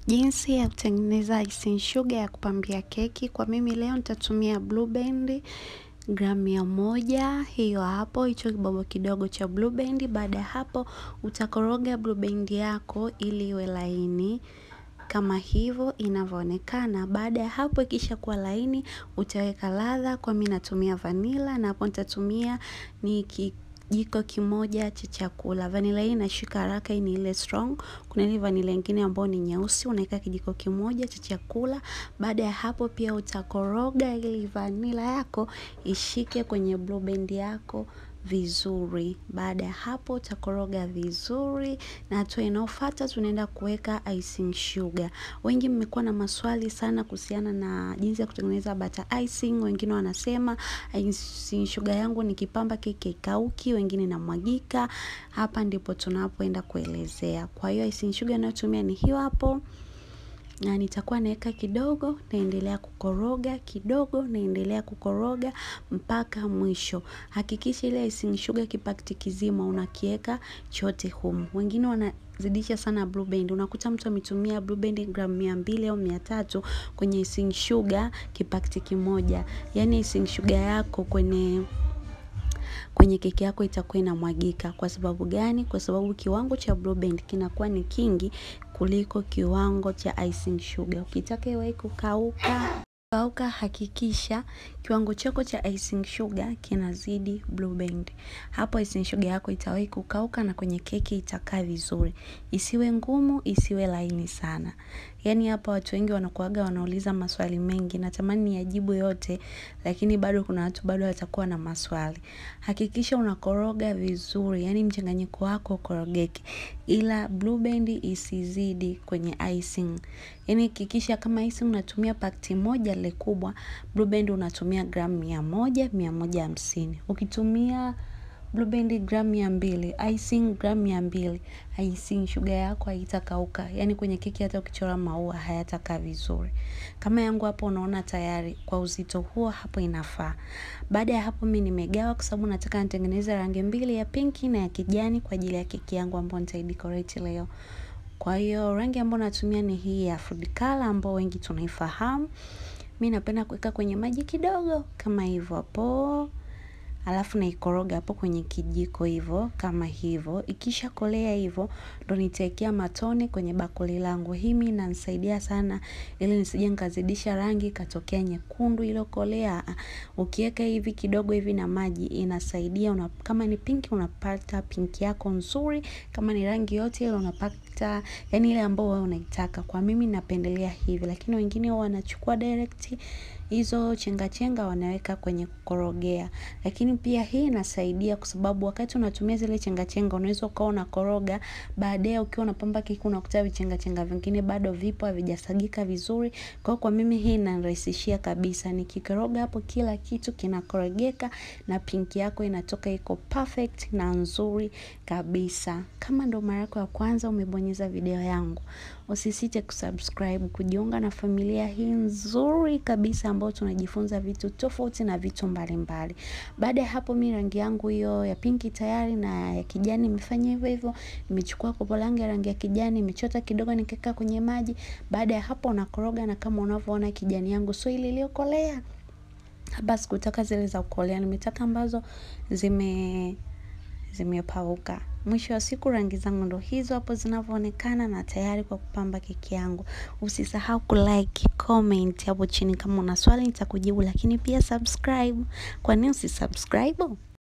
Jinsi ya kutengeneza icing sugar ya kupambia keki. Kwa mimi leo nitatumia Blue Band gramu mia moja. Hiyo hapo, hicho kibobo kidogo cha Blue Band. Baada ya hapo, utakoroga Blue Band yako ili iwe laini kama hivyo inavyoonekana. Baada ya hapo, ikisha kuwa laini, utaweka ladha. Kwa mimi natumia vanilla na hapo nitatumia ni kijiko kimoja cha chakula. Vanilla hii inashika haraka, hii ni ile strong. Kuna ile vanilla nyingine ambayo ni nyeusi, unaweka kijiko kimoja cha chakula. Baada ya hapo pia utakoroga ili vanilla yako ishike kwenye Blue Band yako vizuri. Baada ya hapo utakoroga vizuri, na hatua inayofuata tunaenda kuweka icing sugar. Wengi mmekuwa na maswali sana kuhusiana na jinsi ya kutengeneza butter icing. Wengine wanasema icing sugar yangu nikipamba keki haikauki, wengine inamwagika. Hapa ndipo tunapoenda kuelezea. Kwa hiyo icing sugar ninayotumia ni hiyo hapo na nitakuwa naweka kidogo, naendelea kukoroga kidogo, naendelea kukoroga mpaka mwisho. Hakikisha ile icing sugar kipakiti kizima unakiweka chote humu. Wengine wanazidisha sana Blue Band. Unakuta mtu ametumia Blue Band gramu mia mbili au mia tatu kwenye icing sugar kipakiti kimoja. Yaani icing sugar yako kwenye kwenye keki yako itakuwa inamwagika. Kwa sababu gani? Kwa sababu kiwango cha Blue Band kinakuwa ni kingi kuliko kiwango cha icing sugar. Ukitaka iwahi kukauka kauka, hakikisha kiwango chako cha icing sugar kinazidi Blue Band. Hapo icing sugar yako itawahi kukauka na kwenye keki itakaa vizuri. Isiwe ngumu, isiwe laini sana. Yaani hapa watu wengi wanakuaga wanauliza maswali mengi, natamani niyajibu yote, lakini bado kuna watu bado watakuwa na maswali. Hakikisha unakoroga vizuri, yaani mchanganyiko wako ukorogeke, ila Blue Band isizidi kwenye icing. Yaani hakikisha kama icing unatumia pakiti moja ile kubwa, Blue Band unatumia gramu mia moja, mia moja hamsini. Ukitumia Blue Band gramu mia mbili, icing gramu mia mbili, icing sugar yako haitakauka. Yaani kwenye keki hata ukichora maua hayatakaa vizuri. Kama yangu hapo unaona tayari kwa uzito huo hapo inafaa. Baada ya hapo mimi nimegawa kwa sababu nataka nitengeneze rangi mbili ya pinki na ya kijani kwa ajili ya keki yangu ambayo nitaidecorate leo. Kwa hiyo rangi ambayo natumia ni hii ya food color ambayo wengi tunaifahamu. Mimi napenda kuweka kwenye maji kidogo kama hivyo hapo. Alafu naikoroga hapo kwenye kijiko hivyo kama hivyo. Ikisha kolea hivyo ndo nitaekea matone kwenye bakuli langu. Hii mimi inanisaidia sana ili nisije nikazidisha rangi ikatokea nyekundu iliyokolea. Ukiweka hivi kidogo hivi na maji inasaidia una, kama ni pinki unapata pinki yako nzuri, kama ni rangi yote ile unapata yani ile ambayo wewe unaitaka. Kwa mimi napendelea hivi, lakini wengine wanachukua direct hizo chenga chenga wanaweka kwenye kukorogea. Lakini pia hii inasaidia kwa sababu wakati unatumia zile chenga chenga unaweza ukawa unakoroga, baadaye ukiwa unapamba keki unakuta vichenga chenga vingine bado vipo havijasagika vizuri. Kwa kwa mimi hii inanirahisishia kabisa. Nikikoroga hapo kila kitu kinakorogeka na pinki yako inatoka iko perfect na nzuri kabisa. Kama ndo mara yako ya kwanza umebonyeza video yangu, usisite kusubscribe, kujiunga na familia hii nzuri kabisa ambayo tunajifunza vitu tofauti na vitu mbalimbali. Baada ya hapo mimi rangi yangu hiyo ya pinki tayari na ya kijani nimefanya hivyo hivyo. Nimechukua kopo langu ya rangi ya kijani, nimechota kidogo nikaweka kwenye maji. Baada ya hapo unakoroga na kama unavyoona kijani yangu sio ile iliyokolea. Hapa sikutaka zile za kukolea, nimetaka ambazo zime zimepauka. Mwisho wa siku rangi zangu ndo hizo hapo zinavyoonekana na tayari kwa kupamba keki yangu. Usisahau kulike, comment hapo chini kama una swali nitakujibu, lakini pia subscribe. Kwa nini usisubscribe?